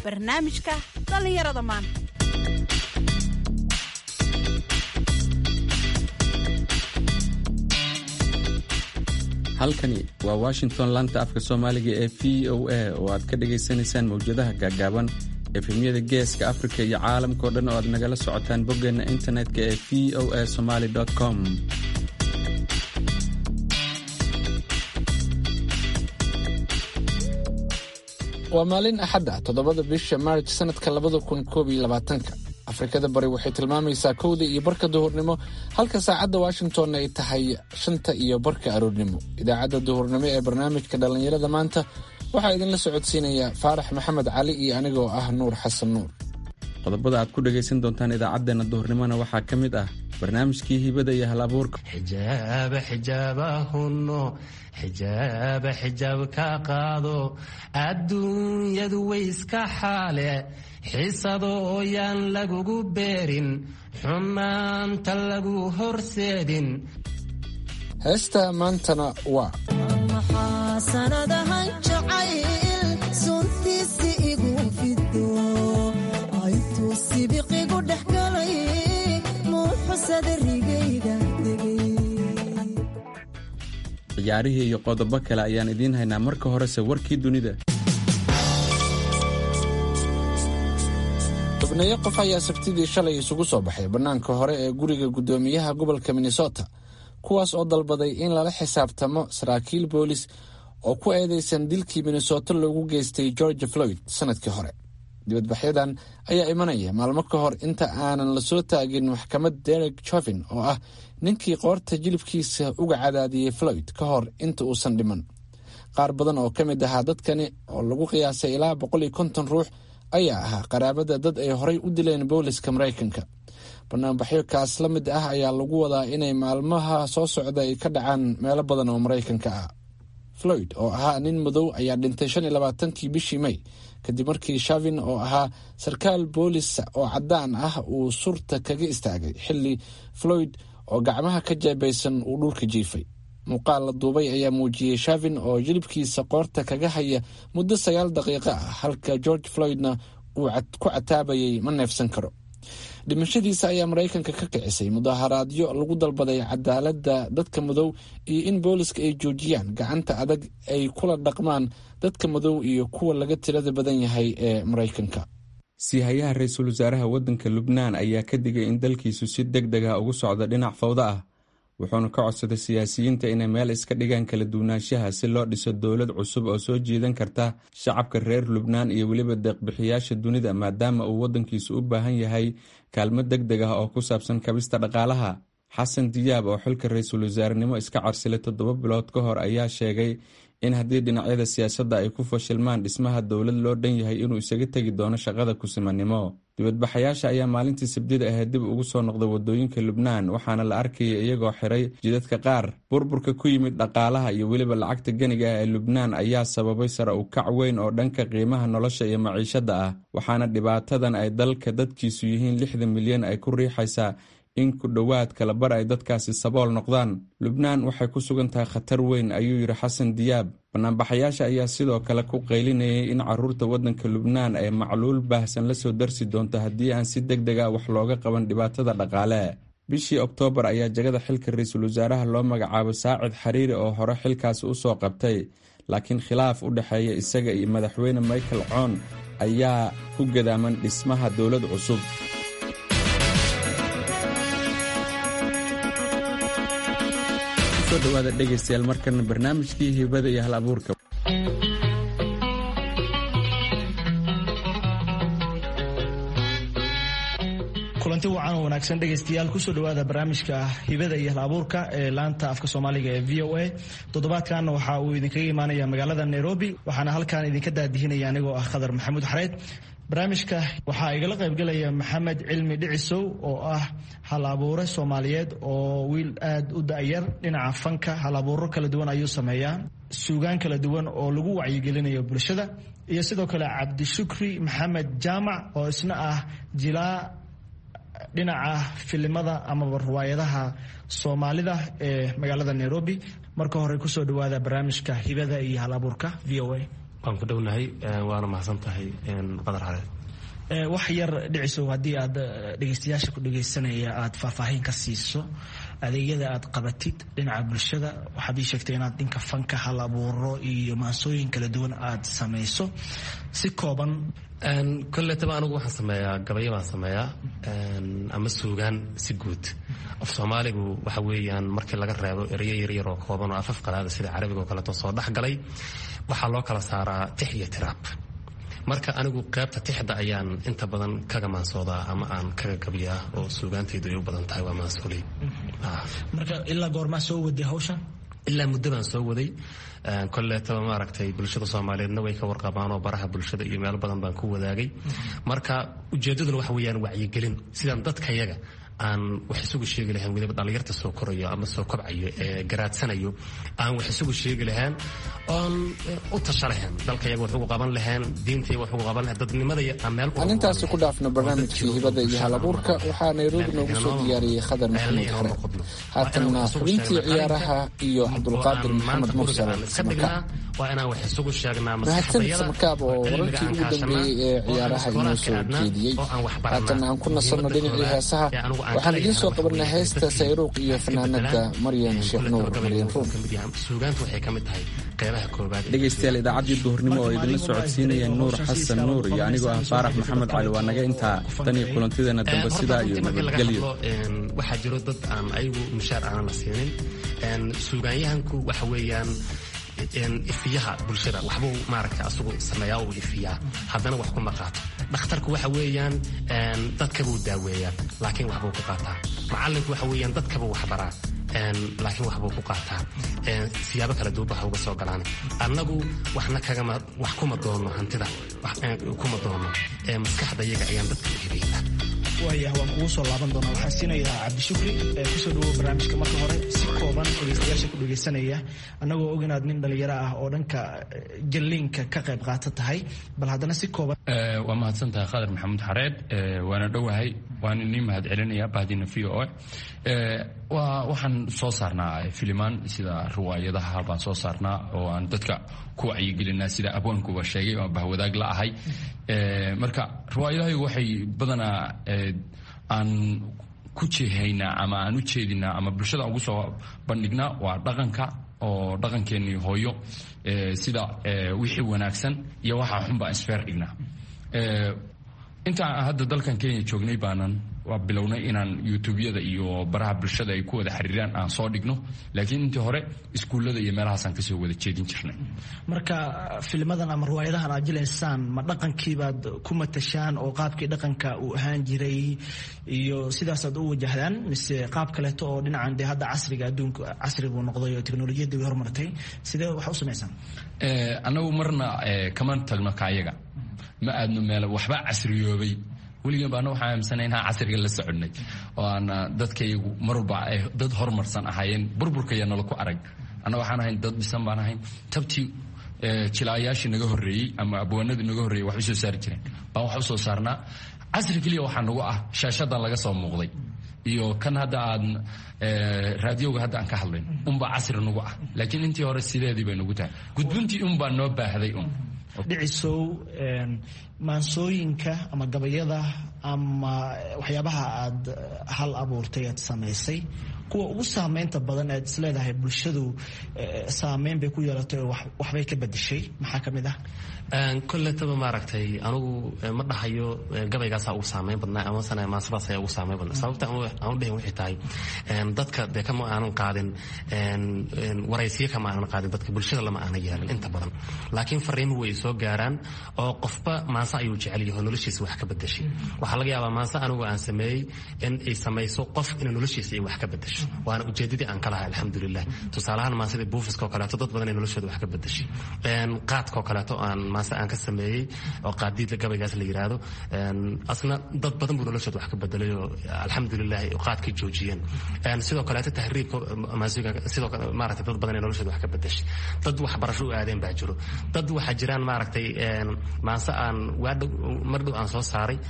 barnaamijka dhallinyarada maanta halkani waa washington laanta afka soomaaliga ee v o a oo aad ka dhagaysanaysaan mawjadaha gaagaaban efemyada geeska afrika iyo caalamkao dhan oo aad nagala socotaan boggeenna internetka ee v o a somaly com waa maalin axad ah toddobada bisha maarj sanadka labada kun koob iyo labaatanka afrikada bari waxay tilmaamaysaa kowda iyo barka duhurnimo halka saacadda washington ay tahay shanta iyo barka aroornimo idaacadda duhurnimo ee barnaamijka dhallinyarada maanta waxaa idinla socodsiinaya faarax maxamed cali iyo anigoo ah nuur xasan nuur qodobada aad ku dhagaysan doontaan idaacaddeenna duhurnimona waxaa ka mid ah barnaamijkii hibada iyo hal abuurka xijaaba xijaabahunno xijaaba xijaab ka qaado adduunyadu way iska xaale xisado ooyaan lagugu beerin xumaanta lagu horseedin heesta maantana waa sanadahan jacayl suntiisi igu fido aytuu sibiqigu dhex galay muuxusada rigayga degay ciyaarihii iyo qodobo kale ayaan idiin haynaa marka horese warkii dunida xubneeyo qof ayaa sabtidii shalay isugu soo baxay bannaanka hore ee guriga guddoomiyaha gobolka minnesota kuwaas oo dalbaday in lala xisaabtamo saraakiil boolis oo ku eedeysan dilkii minnesota loogu geystay george floyd sanadkii hore dibadbaxyadan ayaa imanaya maalmo ka hor inta aanan lasoo taagin maxkamad derek jovin oo ah ninkii qoorta jilibkiisa uga cadaadiyey floyd ka hor inta uusan dhiman qaar badan oo ka mid ahaa dadkani oo lagu qiyaasay ilaa boqol iyo konton ruux ayaa ahaa qaraabada dad ay horay u dileen booliska maraykanka banaanbaxyo kaas la mid ah ayaa lagu wadaa inay maalmaha soo socda ay ka dhacaan meelo badan oo maraykanka ah floyd oo ahaa nin madow ayaa dhintay shan iyo labaatankii bishii may kadib markii shavin oo ahaa sarkaal boolis oo caddaan ah uu surta kaga istaagay xilli floyd oo gacmaha ka jeebaysan uu dhulka jiifay muuqaal la duubay ayaa muujiyey shavin oo jilibkiisa qoorta kaga haya muddo sagaal daqiiqo ah halka george floydna uu ku cataabayay ma neefsan karo dhimashadiisa ayaa maraykanka ka kicisay mudaharaadyo lagu dalbaday cadaaladda dadka madow iyo in booliska ay joojiyaan gacanta adag ay kula dhaqmaan dadka madow iyo kuwa laga tirada badan yahay ee maraykanka siihayaha ra-iisul wasaaraha waddanka lubnaan ayaa ka digay in dalkiisu si deg deg ah ugu socdo dhinac fawdo ah wuxuuna ka codsaday siyaasiyiinta inay meel iska dhigaan kala duwanaanshaha si loo dhiso dowlad cusub oo soo jiidan karta shacabka reer lubnaan iyo weliba deeqbixiyaasha dunida maadaama uu waddankiisu u baahan yahay kaalmo deg deg ah oo ku saabsan kabista dhaqaalaha xasan diyaab oo xilka ra-iisul wasaarenimo iska carsilay toddoba bilood ka hor ayaa sheegay in haddii dhinacyada siyaasadda ay ku fashilmaan dhismaha dowlad loo dhan yahay inuu isaga tegi doono shaqada kusimanimo dibadbaxayaasha ayaa maalintii sabdida ahayd dib ugu soo noqday wadooyinka lubnaan waxaana la arkayay iyagoo xiray jidadka qaar burburka ku yimid dhaqaalaha iyo weliba lacagta ganiga ah ee lubnaan ayaa sababay sare u kac weyn oo dhanka qiimaha nolosha iyo maciishadda ah waxaana dhibaatadan ay dalka dadkiisu yihiin lixdan milyan ay ku riixaysaa in ku dhowaad kalabar ay dadkaasi sabool noqdaan lubnaan waxay ku sugan tahay khatar weyn ayuu yidhi xasan diyaab banaanbaxayaasha ayaa sidoo kale ku qaylinayay in caruurta waddanka lubnaan ay macluul baahsan la soo darsi doonto haddii aan si deg deg ah wax looga qaban dhibaatada dhaqaale bishii oktoobar ayaa jagada xilka ra-iisul wasaaraha loo magacaabo saacid xariiri oo hore xilkaasi u soo qabtay laakiin khilaaf u dhexeeya isaga iyo madaxweyne michael coon ayaa ku gadaaman dhismaha dowlad cusub dhawaada dhegaystayaal markana barnaamijkii hibada iyo hal abuurka kulanti wacan oo wanaagsan dhegaystayaal kusoo dhawaada barnaamijka hibada iyo hal abuurka ee laanta afka soomaaliga ee v o a toddobaadkanna waxa uu idinkaga imaanaya magaalada nairobi waxaana halkan idinka daadihinaya anigoo ah khadar maxamuud xareyd barnaamijka waxaa igala qaybgelaya maxamed cilmi dhicisow oo ah hal abuure soomaaliyeed oo wiil aad u da'yar dhinaca fanka hal abuuro kala duwan ayuu sameeyaa suugaan kala duwan oo lagu wacyigelinayo bulshada iyo sidoo kale cabdishukri maxamed jaamac oo isna ah jilaa dhinaca filimada amaba riwaayadaha soomaalida ee magaalada nairobi marka hore kusoo dhawaada barnaamijka hibada iyo hal abuurka v o a waan ku dhownahay waana mahadsan tahay qadar xareed wax yar dhicisow haddii aad dhegeystayaasha ku dhegeysanaya aad faahfaahin ka siiso adeegyada aad qabatid dhinaca bulshada waxaad ii sheegtay inaad dhinka fanka hal abuuro iyo maansooyin kala duwan aad samayso si kooban kolletaba anigu waxaan sameeyaa gabayo baan sameeyaa ama suugaan si guud af soomaaligu waxa weeyaan markii laga reebo ereyo yaryar oo kooban oo afaf qalaada sida carabiga oo kaleeto soo dhex galay waxaa loo kala saaraa tix iyo tiraab marka anigu qaybta tixda ayaan inta badan kaga maansoodaa ama aan kaga gabiyaa oo suugaantaydu ay u badan tahay waa maansooley marka ilaa goormaa soo waday hawshan ilaa muddo baan soo waday kolleetaba maaragtay bulshada soomaaliyeedna way ka warqabaan oo baraha bulshada iyo meelo badan baan ku wadaagay marka ujeeddaduna waxa weeyaan wacyigelin sidaan dadkayaga aan wax isugu sheegi lahayn weliba dhallinyarta soo korayo ama soo kobcayo ee garaadsanayo aan wax isugu sheegi lahayn oon u tasha lahayn dalkayaga wax ugu qaban lahayn diintayga wax ugu qaban lahayn dadnimada aan meel aan intaasi ku dhaafno barnaamijkii hibada iyo halabuurka waxaa nairobi noogu soo diyaariyey khadar maxamuud xare haatanna xubintii ciyaaraha iyo cabdulqaadir maxamed mursal samakaab waa inaan wax isugu sheegnaa mahadsan samakaab oo wararkii ugu dambeeyey ee ciyaaraha inoo soo jeediyey haatan aan ku nasanno dhinacii heesaha waxaan idiin soo qabanay heesta sayruuq iyo fanaanada maryan sheekh nuur maryan ruum dhegaystayaal idaacaddii duhurnimo oo idinla socodsiinaya nuur xasan nuur iyo anigoo ah faarax maxamed cali waa naga intaa tan iyo kulantideena dambe sidaa iyo nabadgelyo waxaa jiro dad aan ayagu mushaar aanan la siinin suugaanyahanku waxa weeyaan ifiyaha bulshada waxbuu maaragta asagu sameeyaa uu ifiyaa haddana wax kuma qaato dhakhtarku waxa weeyaan dadkabuu daaweeyaa laakiin waxbuu ku qaataa macallinku waxa weeyaan dadkabuu waxbaraa laakiin waxbuu ku qaataa siyaabo kala duwan waxa uga soo galaan annagu waxna kagama wax kuma doono hantida kuma doono maskaxda iyaga ayaan dadka u hibaynaa waayah waan kugu soo laaban doonaa waxaan siinayaa cabdishukri kusoo dhawow barnaamijka marka hore si kooban dhegeystayaasha ku dhegeysanaya annagoo og inaad nin dhalinyaro ah oo dhanka jalliinka ka qayb qaata tahay bal haddana si kooban waa mahadsan tahay khadar maxamuud xareed waana dhowahay waan inii mahad celinaya bahdina v o a waxaan soo saarnaa filimaan sida riwaayadaha baan soo saarnaa oo aan dadka ku wacyigelinaa sida abwaankuba sheegay oo bahwadaag la ahay marka riwaayadahaygu waxay badanaa aan ku jeehaynaa ama aan u jeedinaa ama bulshada ugu soo bandhignaa waa dhaqanka oo dhaqankeenii hooyo sida wixii wanaagsan iyo waxaa xun baan isfeer dhignaa intaan hadda dalkan kenya joognay baanan waa bilownay inaan youtubeyada iyo baraha bulshada ay ku wada xiriiraan aan soo dhigno laakiin intii hore iskuullada iyo meelahaasaan kasoo wada jeedin jirnay marka filmadan ama riwaayadahan aad jilaysaan ma dhaqankiibaad ku matashaan oo qaabkii dhaqanka uu ahaan jiray iyo sidaasaad u wajahdaan mise qaab kaleeto oo dhinacan dee hadda casriga adduunka casri buu noqday oo teknolojiyadda way horumartay sidee wax u samaysaan annagu marna kama tagno kaayaga ma aadno meel waxba casriyoobay weligan baana waxaan aaminsana inaan casriga la soconay oo aan dadkaygu marwalba ay dad horumarsan ahaayeen burburkaya nala ku arag anna waxaan ahayn dad dhisan baan ahayn tabtii jilaayaashii naga horreeyey ama abwaanadii naga horreeyey wax u soo saari jireen baan wax u soo saarnaa casri keliya waxaa nagu ah shaashadan laga soo muuqday iyo kan hadda aan raadioga hadda aan ka hadlayn unbaa casri nagu ah laakiin intii hore sideedii bay nagu tahay gudbintii unbaa noo baahday un dhicisow maansooyinka ama gabayada ama waxyaabaha aad hal abuurtay aad samaysay kuwa ugu saameynta badan aad isleedahay bulshadu saameyn bay ku yeelatay oo waxbay ka bedeshay maxaa ka mid ah kolletaba maaragtay anugu ma dhahayo gabaygaasaa ugu saameyn badnaa amasana maasadaas ayaa ugu saameyn badnaa sababta aan u dhahin waxay tahay dadka dee kama aanan qaadin waraysiyo kama aanan qaadin dadka bulshada lama aanan yeelin inta badan laakiin fariimuhu way soo gaaraan oo qofba maanse ayuu jecel yahay oo noloshiisa wax ka bedeshay waxaa laga yaabaa maanse anigu aan sameeyey in ay samayso qof inay noloshiisa ay wax ka bedesho waana ujeedadii aan ka lahay alxamdulilah tusaalahaan maansadii buufiska oo kaleeto dad badan ay noloshooda wax ka bedeshay qaadka oo kaleeto aan maase aan ka sameeyey oo qaadiidla gabaygaas la yiraahdo asna dad badan buu noloshooda wax ka bedelay oo alxamdulilah qaadkii joojiyeen sidoo kaleeto tahriibka sidoo kale maaragtay dad badan ay noloshooda wax ka bedeshay dad waxbarasho u aadeen baa jiro dad waxaa jiraan maaragtay maanse aan waadhow mar dhow aan soo saaray oo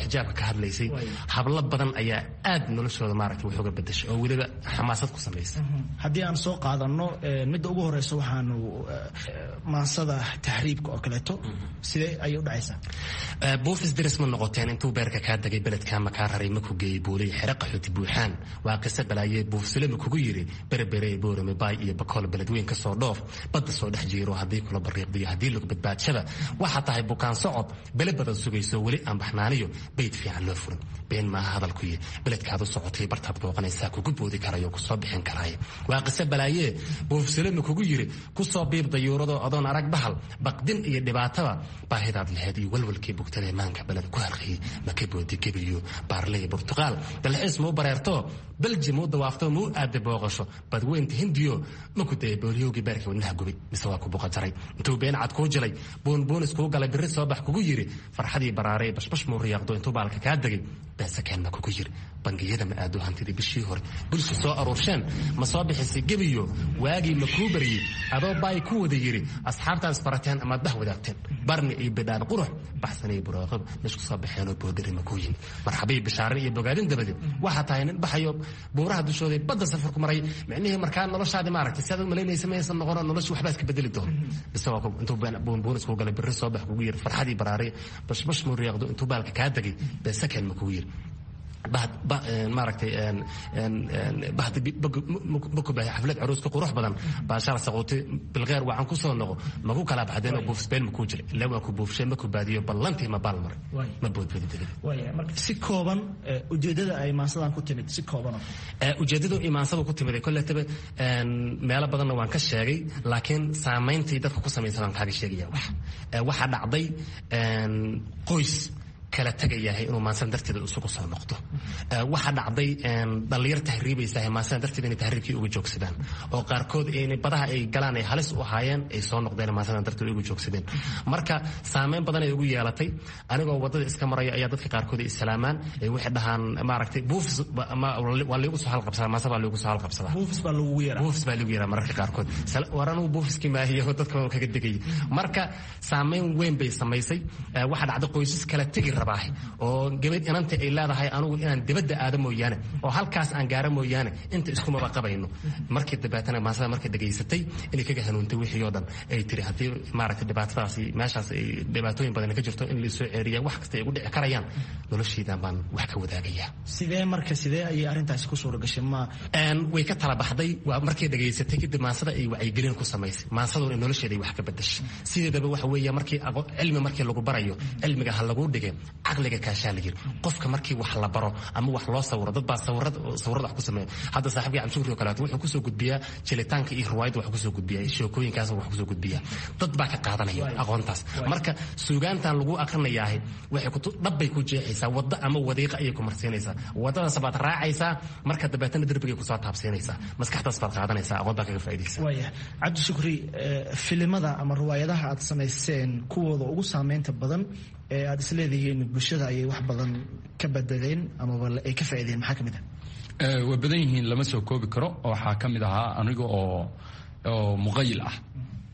xijaabka ka hadlaysay hablo badan ayaa aad noloshooda maaragtay wax uga bedeshay oo weliba xamaasad ku samaysay haddii aan soo qaadano midda ugu horeysa waxaanu maansada taxriibka oo kaleeto sidee ayay u dhacaysaa buufis diris ma noqoteen intuu beerka kaa degay beledkaa makaa raray maku geeyey buulay xere qaxooti buuxaan waa qise balaaye buufsile makugu yiri berebere boorame baay iyo bakool beledweyn ka soo dhoof badda soo dhex jiiro haddii kula bariiqdiyo haddii lagu badbaadshaba waxaa tahay bukaan socod bele badan sugayso weli aan baxnaaniyo bayd fiican loo furin been maaha hadalkuyi beledkaad u socotay bartaad booqanaysaa kugu boodi karayo kusoo bixin karaaye waa qise balaaye buufsile makugu yiri kusoo biib dayuurado adoon arag bahal baqdin iyo dhibaataba baahidaad laheyd iyo walwalkii bugtadee maanka beled ku harqiyey maka boodi gebiyo baarley burtuqaal dalxiis muu bareerto belji muu dawaafto muu aada booqasho badweynta hindiyo maku daya booliyowgii beerka wadnaha gubay mise waa ku buqajaray intuu been cad kuu jilay buunbuunis kuu galay birri soo bax kugu yiri farxadii baraaray bashbash muu riyaaqdo intuu baalka kaa degay beesakeen ma kugu yiri bangiyada ma aado hantidii bishii hore bulsha soo aruursheen ma soo bixisay gebiyo waagii ma kuu baryey adoo baay ku wada yiri asxaabtaas barateen amaad bah wadaagteen barni iyo bidhaan qurux baxsanay buraaqab meesku soo baxeenoo boodhari ma kuu yimi marxabii bishaarin iyo bogaadin dabadeed waxaa tahay nin baxayo buuraha dushooda badda safarku maray micnihii markaa noloshaadi maaragtay si aad u malaynaysa maysan noqono noloshu waxbaa iska bedeli doon isagoo intuu buunbuunis kuu galay birri soo bax kugu yiri farxadii baraaray bashbash muu riyaaqdo intuu baalka kaa degay beesakeen ma kugu yiri maaragtay makubahay xaflad caruuska qurux badan baashaal saquuti bilqeer wacan ku soo noqo maku kala baxdeen oo buufsbeen makuu jiray ilaa waa ku buufshay maku baadiyo ballantii ma baal maray ma boodbadi waaya marka si kooban ujeedada ay maansadan ku timid si kooban ujeedadu imaansadu ku timid kolletaba meelo badanna waan ka sheegay laakiin saamayntii dadka ku samaysan waan kaaga sheegaya wax waxaa dhacday qoys kala tagayahay inuu maansan darteeda isugu soo noqdo waxaa dhacday dhallinyar tahriibaysaah maansan darteeda inay tahriibkii uga joogsadaan oo qaarkood badaha ay galaan ay halis u ahaayeen ay soo noqdeen maansan darteeda uga joogsadeen marka saameyn badan ay ugu yeelatay anigoo wadada iska maraya ayaa dadka qaarkood ay islaamaan ay waxay dhahaan maaragtay buufis waa liigu soo halqabsadaa maansa baa liigu soo halqabsadaa buufis baa lagu yeeraa buufis baa lagu yeeraa mararka qaarkood war anugu buufiskii maahiyo dadka kaga degayay marka saameyn weyn bay samaysay waxaa dhacday qoysas kala tegi oo gabadh inanta ay leedahay anugu inaan dibadda aado mooyaane oo halkaas aan gaaro mooyaane inta iskumaba qabayno markii dabeetana maasada markay dhegaysatay inay kaga hanuuntay wixii oo dhan ay tiri haddii maaragtay dhibaatadaasi meeshaas ay dhibaatooyin badan ka jirto in laisoo ceeriya wax kasta ay ugu dhici karayaan noloshaydan baan wax ka wadaagayaa sidee marka sidee ayay arrintaasi ku suura gashay ma way ka tala baxday waa markay dhegaysatay kadib maansada ay wacyigelin ku samaysay maansaduna nolosheeda ay wax ka bedashay sideedaba waxa weeye markii cilmi markii lagu barayo cilmiga ha lagu dhige caqliga kaashaa la yiri qofka markii wax la baro ama wax loo sawiro dad baa sawirada sawirada wax ku sameeya hadda saaxiibkii camshuuri oo kaleeto wuxuu kusoo gudbiyaa jelitaanka iyo riwaayadda wax kusoo gudbiyaa sheekooyinkaas wax kusoo gudbiyaa dad baa ka qaadanaya aqoontaas marka suugaantan lagu akrinayaahay waxay kutu dhabbay ku jeexaysaa waddo ama wadiiqa ayay ku marsiinaysaa waddadaas baad raacaysaa marka dabeetana derbigay kusoo taabsiinaysaa maskaxdaas baad qaadanaysaa aqoon baa kaga faa'iidaysa waaya cabdi shukri filimada ama riwaayadaha aad samayseen kuwooda ugu saameynta badan ee aad isleedihiin bulshada ayay wax badan ka bedeleen amaba ay ka faaideen maxaa ka mid ah way badan yihiin lama soo koobi karo waxaa ka mid ahaa aniga oo oo muqayil ah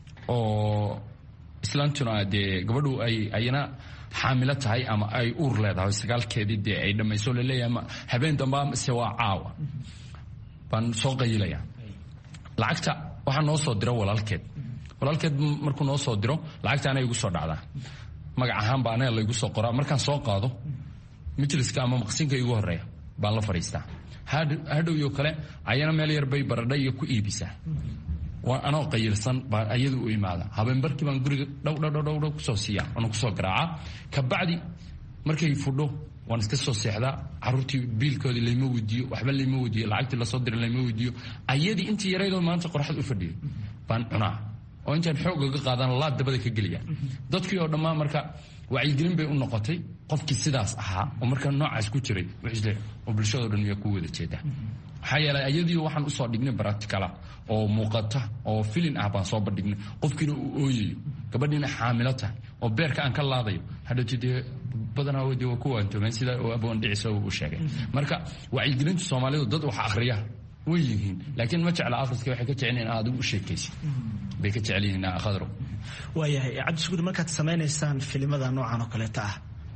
oo islaantuna dee gabadhu ay ayna xaamilo tahay ama ay uur leedahay sagaalkeedii dee ay dhammayso laleeyahay ma habeen damba mise waa caawa baan soo qayilaya lacagta waxaa noo soo diro walaalkeed walaalkeed markuu noo soo diro lacagta anay igu soo dhacdaa magac ahaan baa anaga laygu soo qoraa markaan soo qaado majliska ama maqsinka igu horeeya baan la fadhiistaa hadhowyo kale ayana meel yar bay baradha iyo ku iibisaa waa anoo qayilsan baa ayadu u imaada habeenbarkii baan guriga dhowdhdhdhw kusoo siiya waana kusoo garaacaa kabacdi markay fudho waan iska soo seexdaa caruurtii biilkoodii layma weydiiyo waxba layma weydiiyo lacagtii lasoo diray layma weydiiyo ayadii intii yaraydoo maanta qorxad u fadhiyay baan cunaa oo intaan xoog ga qaadaan laad dabada ka geliya dadkii oo dhammaan marka wacyigelin bay u noqotay qofkii sidaas ahaa oo markaa noocaas ku jiray wxisle oo bulshadao dhan miyaa ku wada jeedaa maxaa yeelay ayadii waxaan usoo dhignay baracticala oo muuqata oo filin ah baan soo bandhignay qofkiina uu ooyayo gabadhiina xaamilo tahay oo beerka aan ka laadayo hadhowti dee badanaa de waa ku waantoomeen sida aboon dhicisa u sheegay marka wacyigelinta soomaalidu dad wax akhriya way yihiin laakiin ma jecla akhriska waxay ka jecel in aad u sheekaysid bay ka jecel yihiin khadro waayahay cabdishukuur markaad samaynaysaan filimada noocan oo kaleeta ah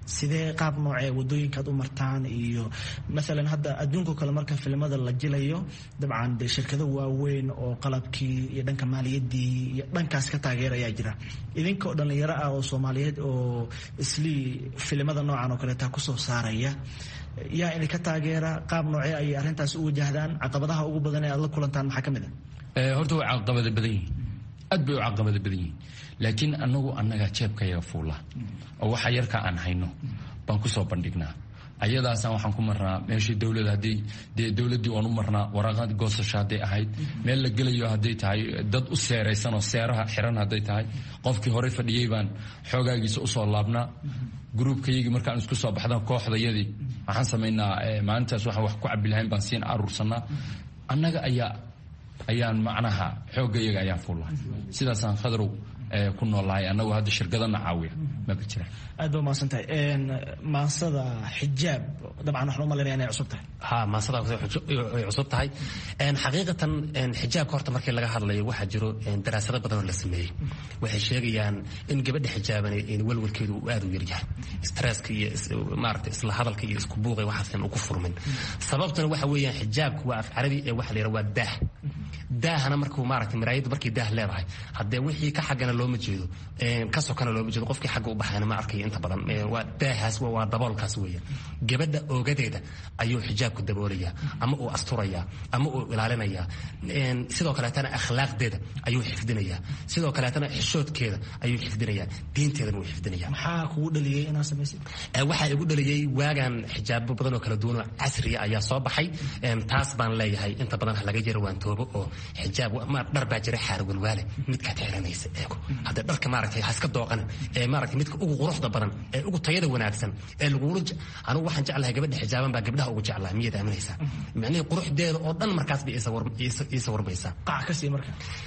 sidee qaab noocee wadooyinkaad u martaan iyo maalan hadda adduunko kale marka filimada la jilayo dabcan dee shirkado waaweyn oo qalabkii iyo dhanka maaliyadii iyo dhankaas ka taageerayaa jira idinkoo dhallinyaro ah oo soomaaliyeed oo islii filimada noocan oo kaleeta kusoo saaraya yaa idinka taageera qaab noocee ayay arrintaas u wajahdaan caqabadaha ugu badan ee aad la kulantaan maxaa ka mid ah horta way caqabada badan yihiin aad bay u caqabada badan yihiin laakiin anagu annaga jeebkayaga fuula oo waxa yarka aan hayno baan kusoo bandhignaa ayadaasaan waxaan ku marnaa meeshii dowlad haddii dee dowladdii waan u marnaa waraaqad goosasho hadday ahayd meel la gelayo hadday tahay dad u seeraysan oo seeraha xiran hadday tahay qofkii horey fadhiyey baan xoogaagiisa usoo laabnaa gruubkayagii markaan isku soo baxdaan kooxdayadii waxaan samaynaa maalintaas waxaan wax ku cabi lahayn baan siin aruursanaa annaga ayaa ayaan macnaha xooggayaga ayaan fuulla sidaasaan khadrow ku noolahay annagu hadda shirkadana caawiya maba jira aad ba umahadsan tahay maansada xijaab dabcan waxaan umalinaya inay cusub tahay ha maasada ay cusub tahay xaqiiqatan xijaabka horta markii laga hadlayo waxaa jiro daraasado badan oo la sameeyey waxay sheegayaan in gabadha xijaaban walwalkeedu uu aad u yaryahay stresska iyo maarata isla hadalka iyo isku buuqa waxaasan uku furmin sababtuna waxa weeyaan xijaabku waa af carabi ee waxa la yidhaha waa daah daahana markuu maarata miraayaddu markay daah leedahay haddee wixii ka xaggana looma jeedo ka sokana looma jeedo qofkii xagga u baxayna ma arkayo inta badan waa daahaas waa daboolkaas weeyaan gabadha oogadeeda ayuu xijaabku daboolayaa ama uu asturayaa ama uu ilaalinayaa sidoo kaleetana akhlaaqdeeda ayuu xifdinayaa sidoo kaleetana xishoodkeeda ayuu xifdinayaa diinteedana wuu xifdinayaa maxaa kugu dhaliyey inaad samaysid waxaa igu dhaliyey waagan xijaabo badan oo kala duwan oo casriya ayaa soo baxay taas baan leeyahay inta badan laga jaro waan toobo oo xijaab dhar baa jira xaar walwaale midkaad xiranaysa eego haddee dharka maaragtay haska dooqanin ee maaragtay midka ugu quruxda badan ee ugu tayada wanaagsan ee lagula anigu waxaan jeclahay gabadha xijaaban baa gabdhaha ugu jeclaa miyaad aaminaysaa micnihii quruxdeeda oo dhan markaas bay iisa warmaysaa qac ka sii marka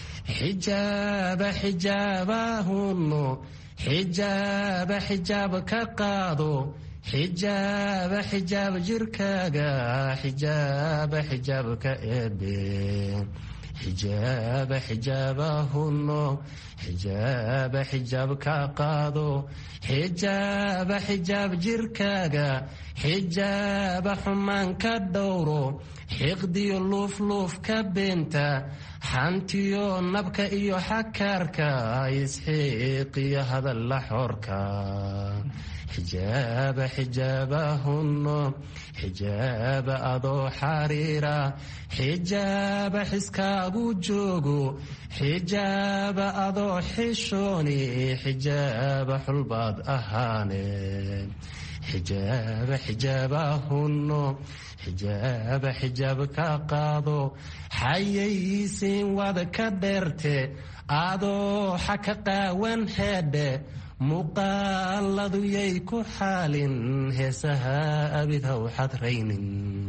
xijaaba xijaabahunno xijaaba xijaab ka qaado xijaaba xijaab jirkaaga xijaaba xijaab ka eebe xijaaba xijaabahunno xijaaba xijaab ka qaado xijaaba xijaab jirkaaga xijaaba xumaan ka dhowro xiqdiyo luufluuf ka beenta xantiyo nabka iyo xakaarka isxiiqiyo hadalla xoorka xijaaba xijaabahunno xijaaba adoo xariira xijaaba xiskaagu joogo xijaaba adoo xishooni xijaaba xulbaad ahaane xijaaba xijaabahunno xijaaba xijaab ka qaado xayaysiin wad ka dheerte adoo xaka qaawan heedhe muuqaaladu yay ku xaalin heesaha abid haw xadraynin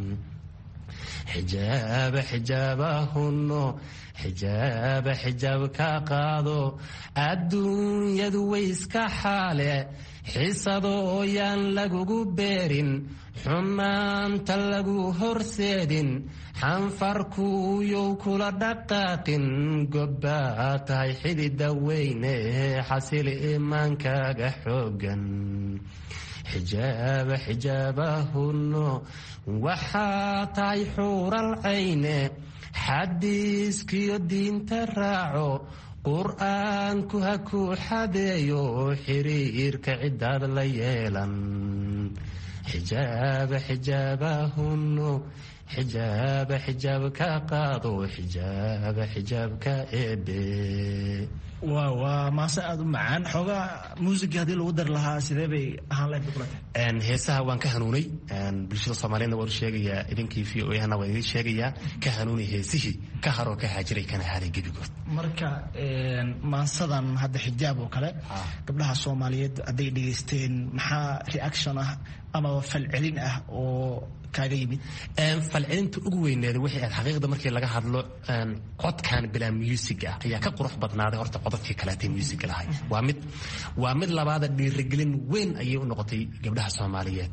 xijaaba xijaabahunno xijaaba xijaab ka qaado adduunyadu way iska xaale xisadoo yaan lagugu beerin xumaanta lagu horseedin xanfarkuuyow kula dhaqaaqin gobbaa tahay xidida weyne xasili imaankaaga xoogan xijaaba xijaabahunno waxaa tahay xuural cayne xadiiskiyo diinta raaco qur-aanku ha ku xadeeyo xiriirka cidaad la yeelan xijaaba xijaabahunno xijaaba xijaab ka qaado xijaaba xijaab ka eebe waa waa maase aada u macaan xoogaa muusiga haddii lagu dari lahaa sidee bay ahaan lahayd bukulata heesaha waan ka hanuunay bulshada soomaaliyedna waan u sheegayaa idinkii v o ahna waan idin sheegayaa ka hanuunay heesihii ka haroo ka haajiray kana haaday gebigood marka maansadan hadda xijaab oo kale gabdhaha soomaaliyeed hadday dhegaysteen maxaa reaction ah amaba falcelin ah oo kaaga yimid falcelinta ugu weyneeda waxay ahayd xaqiiqda markii laga hadlo codkan bilaa musiga ah ayaa ka qurux badnaaday horta codadkii kaleetay musiga lahay waa mid waa mid labaada dhiirigelin weyn ayay u noqotay gabdhaha soomaaliyeed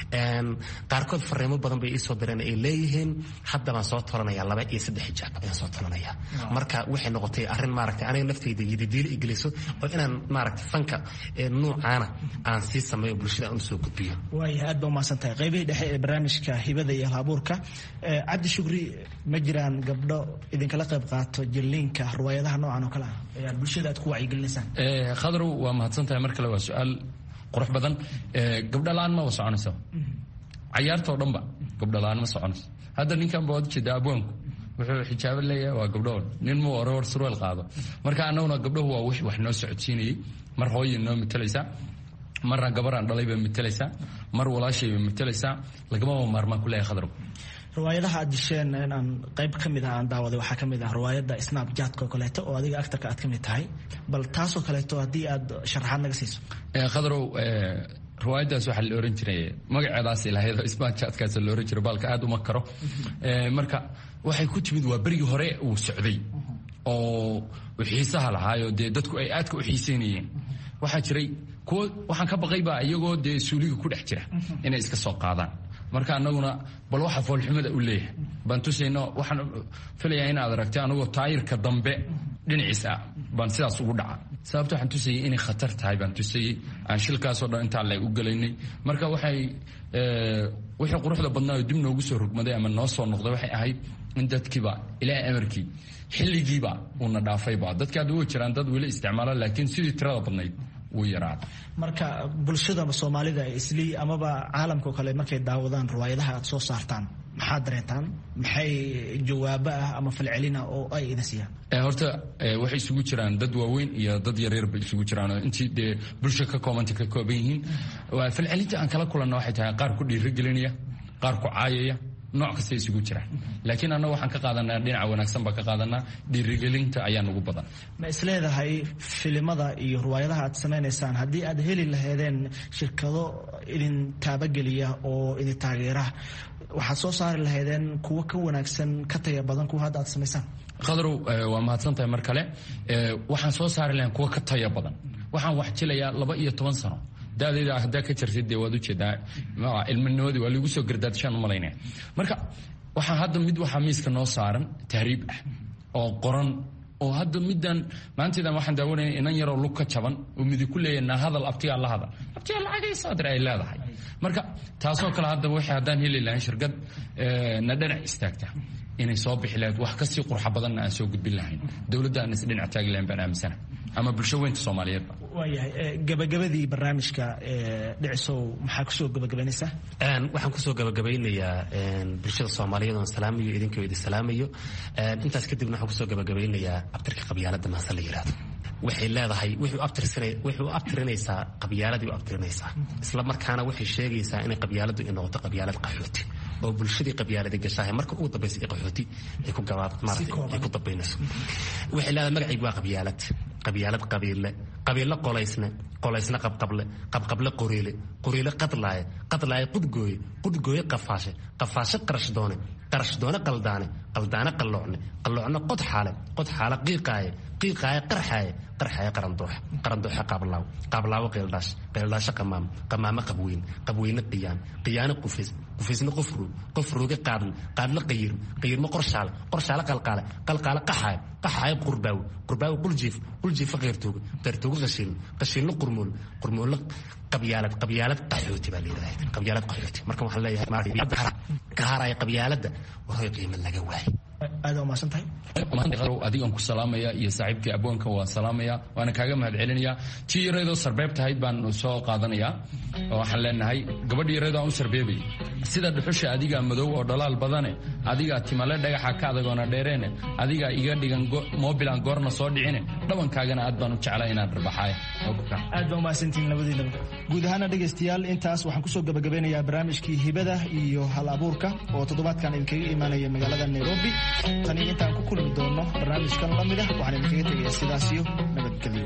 qaarkood fariimo badan bay iisoo direen ay leeyihiin hadda baan soo tolanaya laba iyo saddex xijaab ayaan soo tolanaya marka waxay noqotay arrin maaragtay aniga naftayda yididiilo igeliso oo inaan maaragtay fanka nuucaana aan sii sameeyo bulshada aan usoo gudbiyo waaya aad ba umahadsan tahay qaybihii dhexe ee barnaamijka hibada iyo halabuurka cabdi shukri ma jiraan gabdho idinkala qayb qaato jilliinka riwaayadaha noocan oo kale ah ee aad bulshada aad ku wacyigelinaysaan khadrow waa mahadsan tahay mar kale waa su-aal qurux badan gabdho la-aan ma wa soconayso cayaartoo dhanba gabdho la-aan ma soconayso hadda ninkan ba waad ujeeda abwaanku wuxuu xijaabo leeyahay waa gabdhoon nin muu orowar surweel qaado marka annaguna gabdhahu waa wix wax noo socodsiinayay mar hooya noo matalaysaa marna gabaraan dhalay bay matalaysaa mar walaashay bay matalaysaa lagamaba maarmaan ku leeyahay khadrow riwaayadaha aad disheen inaan qayb ka mid ah aan daawaday waxaa ka mid ah riwaayadda snapjatka oo kaleeto oo adiga actarka aad ka mid tahay bal taasoo kaleeto haddii aad sharaxaad naga siiso khadrow riwaayaddaas waxaa la oran jiray magaceedaas ilahayd snapjatkaas la oran jiray baalka aad uma karo marka waxay ku timid waa berigii hore uu socday oo xiisaha lahaayo dee dadku ay aadka u xiiseynayeen waxaa jiray kuwo waxaan ka baqaybaa iyagoo dee suuliga ku dhex jira inay iska soo qaadaan marka anaguna bal waxa foolxumada u leeyahay baan tusayno waxaan filayaa inaad aragtay anagoo taayirka dambe dhinaciis ah baan sidaas ugu dhaca sababta waxaan tusayay inay khatar tahay baan tusayey aan shilkaasoo dhan intaa le u gelaynay marka waxay wixii quruxda badnaayo dib noogu soo rogmaday ama noo soo noqday waxay ahayd in dadkiiba ilaahay amarkii xilligiiba uuna dhaafayba dadki hadda way jiraan dad weli isticmaala laakiin sidii tirada badnayd wuu yaraada marka bulshada soomaalida islii amaba caalamka oo kale markay daawadaan riwaayadaha aad soo saartaan maxaad dareentaan maxay jawaabo ah ama falcelina oo ay idin siiyaan horta waxay isugu jiraan dad waaweyn iyo dad yaryar bay isugu jiraan oo intii dee bulsha ka koobanta ka kooban yihiin falcelinta aan kala kulanna waxay tahay qaar ku dhiirigelinaya qaar ku caayaya nooc kasta isugu jiraan laakiin annaga waxaan ka qaadanaa dhinaca wanaagsan baan ka qaadanaa dhiirigelinta ayaa nagu badan ma isleedahay filimada iyo riwaayadaha aad samaynaysaan haddii aad heli laheedeen shirkado idin taabageliya oo idin taageera waxaad soo saari lahaydeen kuwo ka wanaagsan ka taya badan kuwa hadda aad samaysaan khadrow waa mahadsan tahay mar kale waxaan soo saari lahayn kuwo ka taya badan waxaan wax jilayaa laba iyo toban sano dadayda haddaa ka jartid dee waad ujeedaa ilminimadii waa lagu soo gardaadshaan u malaynaya marka waxaa hadda mid waxaa miiska noo saaran tahriib ah oo qoran oo hadda middan maanteedan waxaan daawanaya inan yaroo lug ka jaban oo midi ku leeyahay naa hadal abtigaa la hadal abtigaa lacagay saadir ay leedahay marka taasoo kale hadda waxay haddaan heli lahayn shirkad na dhinac istaagta inay soo bixi lahayd wax kasii qurxa badanna aan soo gudbin lahayn dowladda aan is dhinac taagi lahayn baan aaminsana ama bulsho weynta soomaaliyeedba waayahay gabagabadii barnaamijka dhicisow maxaa kusoo gabagabaynaysaa waxaan kusoo gabagabaynayaa bulshada soomaaliyeed oon salaamayo idinkoo idin salaamayo intaas kadibna waxaan kusoo gabagabaynayaa abtirka qabyaalada maase la yidhahdo waxay leedahay waxay u abtirinaysaa qabyaaladii u abtirinaysaa isla markaana waxay sheegaysaa inay qabyaaladu ay noqoto qabyaalad qaxooti oo bulshadii qabyaaladi gashahay marka ugu dambaysa ee qaxooti ay ku gabaad maaragtay ay ku dambaynayso waxay leedahay magacaygu waa qabyaalad qabyaalad qabiille qabiille qolaysne qolaysne qabqable qabqable qoriile qoriile qadlaaye qadlaaye qudgooye qudgooye qafaashe qafaashe qarash doone qarash doone qaldaane qaldaane qalloocne qalloocne qodxaale qodxaale qiiqaaye qiiqaaye qarxaaye qarxaaye qarandooxe qarandooxe qaablaaw qaablaawo qeeldhaash qeeldhaashe qamaam qamaamo qabweyn qabweyne qiyaan qiyaane qufays qufaysne qofruug qofruuge qaadle qaadle qayirm qayirme qorshaale qorshaale qalqaale qalqaale qaxaaye qaxaaye qurbaawe qurbaawe quljiif quljiife qeyrtooge qeyrtooge qashiilne qashiilne qurmool qurmoole qabyaalad qabyaalad qaxooti baa layidhahda qabyaalad qaxooti marka waxaan leeyahay ka haraya qabyaaladda waroy qiimo laga waayay aada umaasan tahay adigan ku salaamaya iyo saaxiibkii abwaanka waa salaamaya waana kaaga mahad celinaya tii yareedoo sarbeeb tahayd baan soo qaadanaya oo waxaan leenahay gabadh yareedoo aan u sarbeebay sida dhuxusha adigaa madow oo dhalaal badane adigaa timale dhagaxa ka adagoona dheereene adigaa iga dhigan mobilan goorna soo dhicine dhabankaagana aad baan u jeclaa inaan dharbaxaaya aad baa umahadsantihiin labadiinaba guud ahaana dhegaystayaal intaas waxaan kusoo gabagabeynayaa barnaamijkii hibada iyo hal abuurka oo toddobaadkan idinkaga imaanaya magaalada nairobi tani intaan ku kulmi doono barnaamijkan la mid ah waxaan idinkaga tegaya sidaasiyo nabadgelyo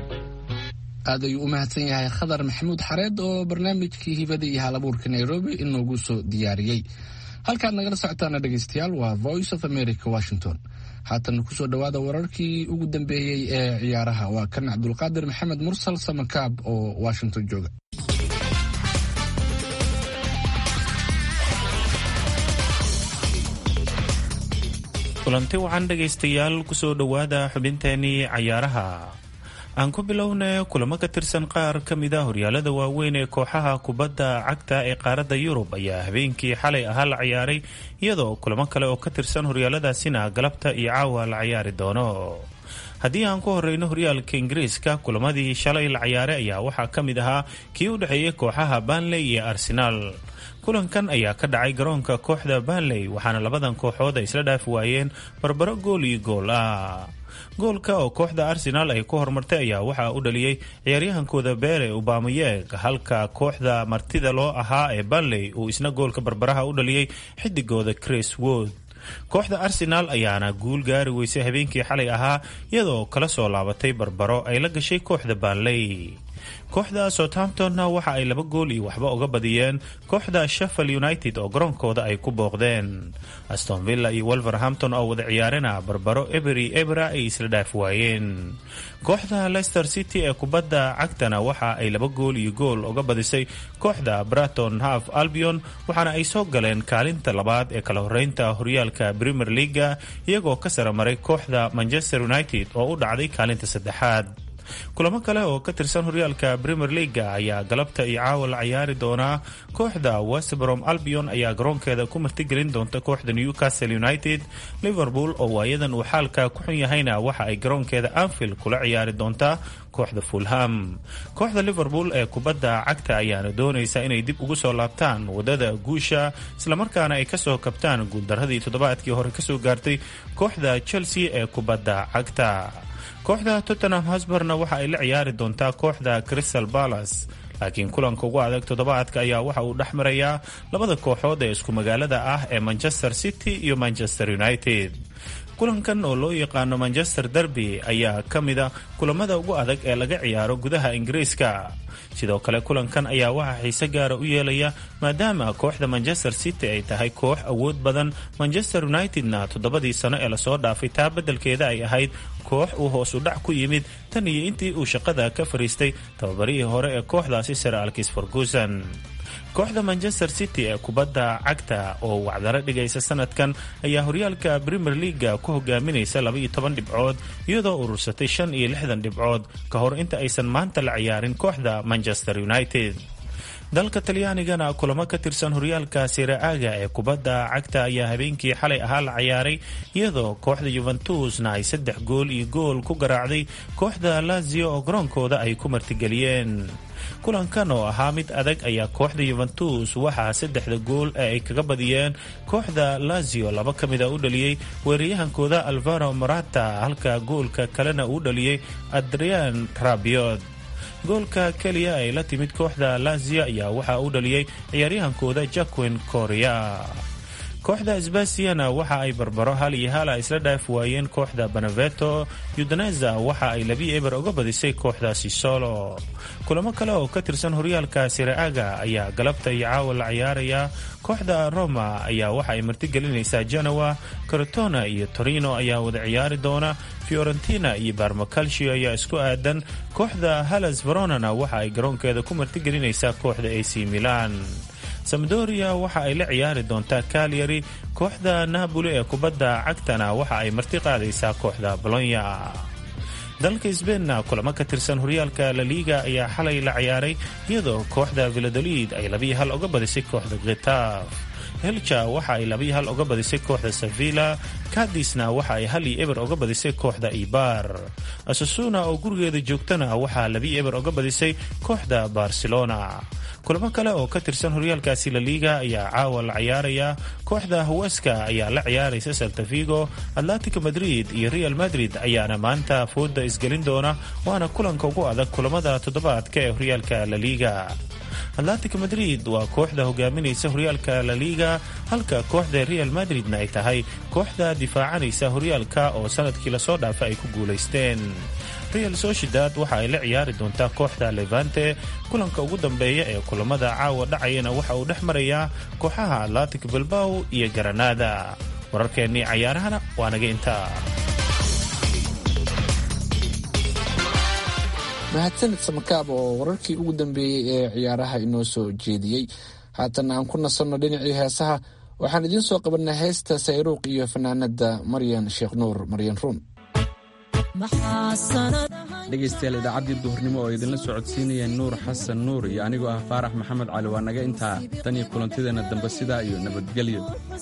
aad ayuu u mahadsan yahay khadar maxamuud xareed oo barnaamijkii hibada iyo hal abuurka nairobi inoogu soo diyaariyey halkaad nagala socotaana dhegeystayaal waa voice of america washington haatan kusoo dhowaada wararkii ugu dambeeyey ee ciyaaraha waa kan cabdulqaadir maxamed mursal samakaab oo washington jooga kulanti wacan dhegaystayaal kusoo dhowaada xubinteenii cayaaraha aan ku bilowna kulamo ka tirsan qaar ka mid a horyaalada waaweyn ee kooxaha kubadda cagta ee qaaradda yurub ayaa habeenkii xalay ahaa la ciyaaray iyadoo kulamo kale oo ka tirsan horyaaladaasina galabta iyo caawa la ciyaari doono haddii aan ku horeyno horyaalka ingiriiska kulamadii shalay la ciyaaray ayaa waxaa ka mid ahaa kii u dhexeeyay kooxaha banley iyo arsenaal kulankan ayaa ka dhacay garoonka kooxda banley waxaana labadan kooxood ay isla dhaafi waayeen barbaro gool iyo gool ah goolka oo kooxda arsenaal ay ku horumartay ayaa waxaa u dhaliyey ciyaaryahankooda beere ubamayeg halka kooxda martida loo ahaa ee banley uu isna goolka barbaraha u dhaliyey xidigooda chris wood kooxda arsenaal ayaana guul gaari weysay habeenkii xalay ahaa iyadoo kala soo laabatay barbaro ay la gashay kooxda banley kooxda southamptonna waxa ay laba gool iyo waxba uga badiyeen kooxda sheffield united oo garoonkooda ay ku booqdeen aston villa iyo wolverhampton oo wada ciyaarena barbaro ebery ebera ay isla dhaaf waayeen kooxda leicester city ee kubadda cagtana waxa ay laba gool iyo gool uga badisay kooxda braton half albion waxaana ay soo galeen kaalinta labaad ee kala horeynta horyaalka premier leaga iyagoo ka sara maray kooxda manchester united oo u dhacday kaalinta saddexaad kulamo kale oo ka tirsan horyaalka premier leaga ayaa galabta iyo caawa la ciyaari doonaa kooxda westbrom albion ayaa garoonkeeda ku martigelin doonta kooxda newcastle united liverpool oo waayadan uu xaalka ku xun yahayna waxa ay garoonkeeda anfield kula ciyaari doontaa kooxda fulham kooxda liverpool ee kubadda cagta ayaana doonaysa inay dib ugu soo laabtaan wadada guusha islamarkaana ay kasoo kabtaan guuldaradii toddobaadkii hore kasoo gaartay kooxda chelsea ee kubadda cagta kooxda tottenham hosburna waxa ay la ciyaari doontaa kooxda crystal palace laakiin kulanka ugu adag toddobaadka ayaa waxa uu dhex marayaa labada kooxood ee isku magaalada ah ee manchester city iyo manchester united kulankan oo loo yaqaano manchester derby ayaa ka mida kulamada ugu adag ee laga ciyaaro gudaha ingiriiska sidoo kale kulankan ayaa waxaa xiise gaara u yeelaya maadaama kooxda manchester city ay tahay koox awood badan manchester unitedna toddobadii sano ee lasoo dhaafay taa beddelkeeda ay ahayd koox uu hoos u dhac ku yimid tan iyo intii uu shaqada ka fariistay tababarihii hore ee kooxdaasi sir alkis ferguson kooxda manchester city ee kubadda cagta oo wacdaro dhigaysa sanadkan ayaa horyaalka premier leaga ku hogaaminaysa labaiyo toban dhibcood iyadoo urursatay shan iyo lixdan dhibcood ka hor inta aysan maanta la ciyaarin kooxda manchester united dalka talyaanigana kulamo ka tirsan horyaalka siraaga ee kubadda cagta ayaa habeenkii xalay ahaa la ciyaaray iyadoo kooxda yuventusna ay saddex gool iyo gool ku garaacday kooxda lazio oo garoonkooda ay ku martigeliyeen kulankan oo ahaa mid adag ayaa kooxda yuventus waxaa saddexda gool ee ay kaga badiyeen kooxda lazio laba ka mida u dhaliyey weeraryahankooda alvaro morata halka goolka kalena uu dhaliyey adrian rabiod goolka keliya ay la timid kooxda lazio ayaa waxaa u dhaliyey ciyaaryahankooda jacquin coria kooxda sbasiana waxa ay barbaro hal iyo hala isla dhaaf waayeen kooxda beneveto yudaneza waxa ay labi eber uga badisay kooxda sisolo kulamo kale oo ka tirsan horyaalka siraaga ayaa galabta iyo caawa la ciyaaraya kooxda roma ayaa waxa ay martigelinaysaa genoa corotona iyo torino ayaa wada ciyaari doona fiorentina iyo barmacalcio ayaa isku aadan kooxda halas veronana waxa ay garoonkeeda ku martigelinaysaa kooxda ac milan samdoria waxa ay la ciyaari doontaa kalyari kooxda napoli ee kubadda cagtana waxa ay marti qaadaysaa kooxda bolonya dalka sbeinna kulamo ka tirsan horyaalka laliga ayaa xalay la ciyaaray iyadoo kooxda viladolid ay labiyo hal uga badisay kooxda khitaf helja waxa ay labiyo hal uga badisay kooxda sevilla kadisna waxa ay hal iyo eber uga badisay kooxda ibar asasuna oo gurigeeda joogtana waxaa labiyo eber uga badisay kooxda barcelona kulamo kale oo ka tirsan horyaalkaasi laliga ayaa caawa la ciyaaraya kooxda haweska ayaa la ciyaaraysa saltavigo atlantico madrid iyo real madrid ayaana maanta fooda isgelin doona waana kulanka ugu adag kulamada toddobaadka ee horyaalka laliga atlantico madrid waa kooxda hogaaminaysa horyaalka laliga halka kooxda real madridna ay tahay kooxda difaacanaysa horyaalka oo sanadkii lasoo dhaafa ay ku guulaysteen real sociedad waxa ay la ciyaari doontaa kooxda levante kulanka ugu dambeeya ee kulamada caawa dhacayana waxa uu dhex marayaa kooxaha atlantic bilbaw iyo garanada wararkeennii cayaarahana waa naga intaa mahadsanid samakaab oo wararkii ugu dambeeyey ee ciyaaraha inoo soo jeediyey haatan aan ku nasanno dhinacii heesaha waxaan idiin soo qabanay heesta sayruuq iyo fanaanada maryan sheekh nuur maryan ruun dhegaystayaal idaacaddii duhurnimo oo idinla socodsiinaya nuur xasan nuur iyo anigoo ah faarax maxamed cali waa naga intaa tan iyo kulantideenna dambe sidaa iyo nabadgelyo